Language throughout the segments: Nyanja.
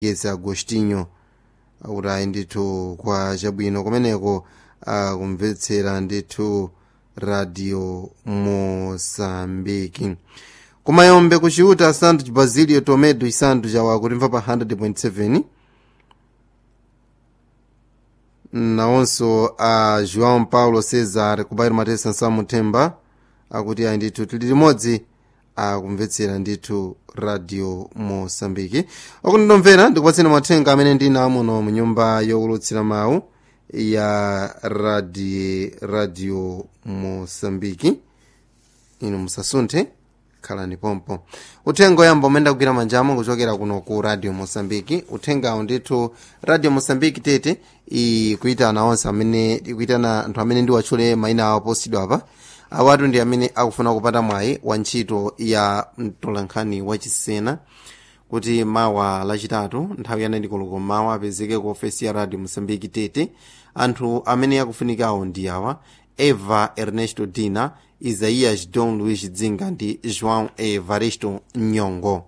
yese agostinho urayi ndithu kwa chabwino kumeneko akumvetsera ndithu radio mosambiki kumayombe kuchiuta santo basilio tomedo isanto chawa kutimva pa 100.7 nawonso a joão paulo cesar kubairo matesa nsamuthemba akuti ayi ndithu tili limodzi akumvetsera ndithu radio mosambiki okundinomvera ndikupatseni mathenga amene ndina muno munyumba yowulutsira mawu ya radio, radio mosambiki inu musasunthe khalani pompo uthenga oyamba umene ndakugwira manjamo kuchokera kuno ku radio mosambiki uthengawo ndithu radio mosambiki tete ikuitana onse amene ikuitana anthu amene ndiwatchule mayina awo posidwa apa awatu ndi amene akufuna kupata mwayi wa ntchito ya mtolankhani wachisena kuti mawa lachitatu nthawi yana ndikoloko mawa apezeke ku ofesi ya radio mosambiki tete anthu amene akufunikawo ndi awa eva ernesto dina isaias don luis dzinga ndi joão evaristo nyongo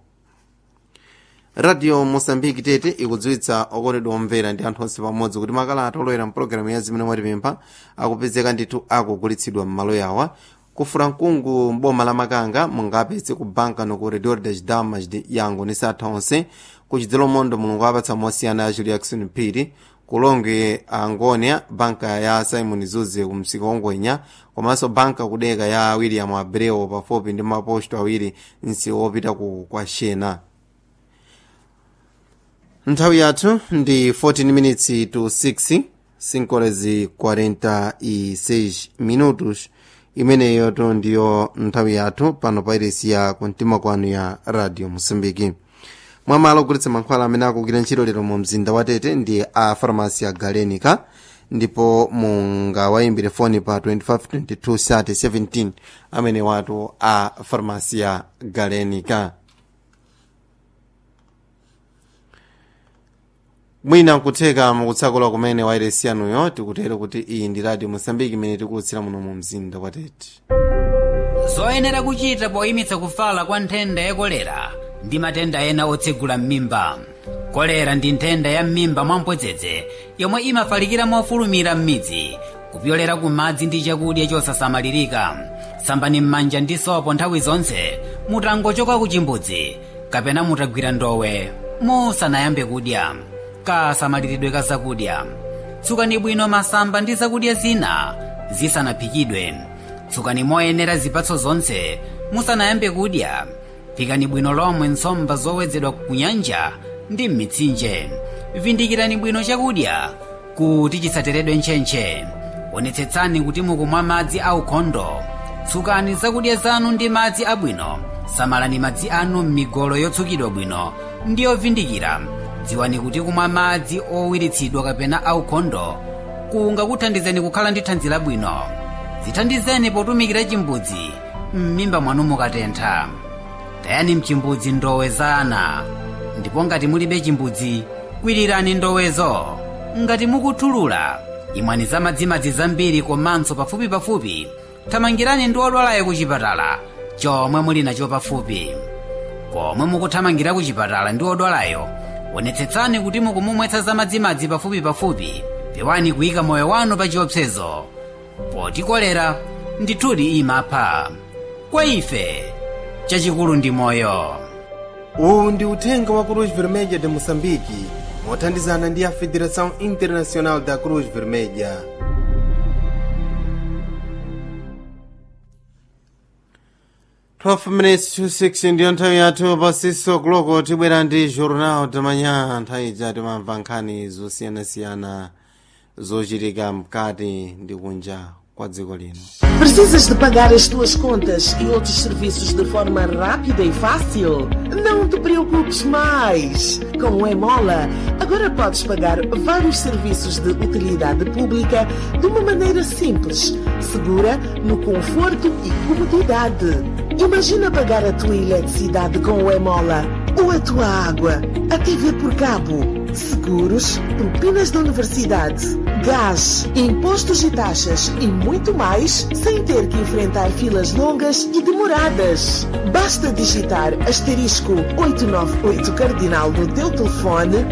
radio mosambiki tete ikudziwitsa okondedwa omvera ndi anthu onse pamodzi kuti makalata olowera mpulogalamu ya zimene mwatipempha akupezeka ndithu akugulitsidwa m'malo yawa kufura mkungu mboma la makanga mungapeze ku banka no ku redor das damas de yango ni satha onse kuchidzelo mondo mulungu apatsa mosiyana ya juliakson phiri kulonge angonia banka ya simon zuze ku msika wongwenya komanso banka kudeka ya william abreu pafupi ndi maposto awiri msika wopita ku kwa shena nthawi yathu ndi 14 minutes to 6 sinkolezi 46 minutos imeneyo to ndiyo nthawi yathu pano pa iresi ya kumtima kwanu ya radio mosambiki mwamalo ogulitsa mankhwala amene akugwira ntchito lero mu mzinda wa tete ndi a farmasi ya galenica ndipo mungawayimbire foni pa 2522 amene watu a farmasi ya galenica mwina nkutheka mukutsakula kumene wairesi yanuyo tikutero kuti iyi ndi radio mosambiki imene tikulutsira muno mu mzinda wa tete zoyenera kuchita poyimitsa kufala kwa nthenda ya kolera ndi matenda ena otsegula m'mimba kolera ndi nthenda ya m'mimba mwamphodzedze yomwe imafalikira mofulumira m'midzi kupyolera ku madzi ndi chakudya chosasamalirika sambani m'manja ndi sopo nthawi zonse mutangochoka ku chimbudzi kapena mutagwira ndowe musanayambe kudya kasamaliridwe ka zakudya tsukani bwino masamba ndi zakudya zina zisanaphikidwe tsukani moyenera zipatso zonse musanayambe kudya phikani bwino lomwe nsomba zowedzedwa ku nyanja ndi m'mitsinje vindikirani bwino chakudya kuti chisateredwe ntchentche onetsetsani kuti mukumwa madzi aukhondo tsukani zakudya zanu ndi madzi abwino samalani madzi anu m'migolo yotsukidwa bwino ndi yovindikira dziwani kuti kumwa madzi owiritsidwa kapena aukhondo kungakuthandizeni kukhala ndi thanzi labwino zithandizeni potumikira chimbudzi m'mimba mwanu mukatentha tayani mchimbudzi ndowe za ana ndipo ngati mulibe chimbudzi kwirirani ndowezo ngati mukuthulula imwani za madzimadzi zambiri komanso pafupipafupi thamangirani ndi odwalayo ku chipatala chomwe muli nacho pafupi komwe mukuthamangira ku chipatala ndi odwalayo onetsetsani kuti mukumumwetsa za madzimadzi pafupipafupi pewani kuyika moyo wanu pa chiopsezo poti kolera ndithudi imapha kwa ife chachikulu ndi moyo uwu ndi uthenga wa cruz vermelha de moçambique mothandizana ndi a federação internacional da cruz vermelha twelve minutes to six ndiyo nthawi yathu pasiso kuloko tibwera ndi jornal tamanya nthawi ija timamva nkhani zosiyanasiyana zochitika mkati ndi kunja kwa dziko lino Precisas de pagar as tuas contas e outros serviços de forma rápida e fácil? Não te preocupes mais! Com o Emola, agora podes pagar vários serviços de utilidade pública de uma maneira simples, segura, no conforto e comodidade. Imagina pagar a tua eletricidade com o Emola ou a tua água, a TV por cabo, seguros, propinas da universidade, gás, impostos e taxas e muito mais sem ter que enfrentar filas longas e demoradas. Basta digitar asterisco 898 cardinal no teu telefone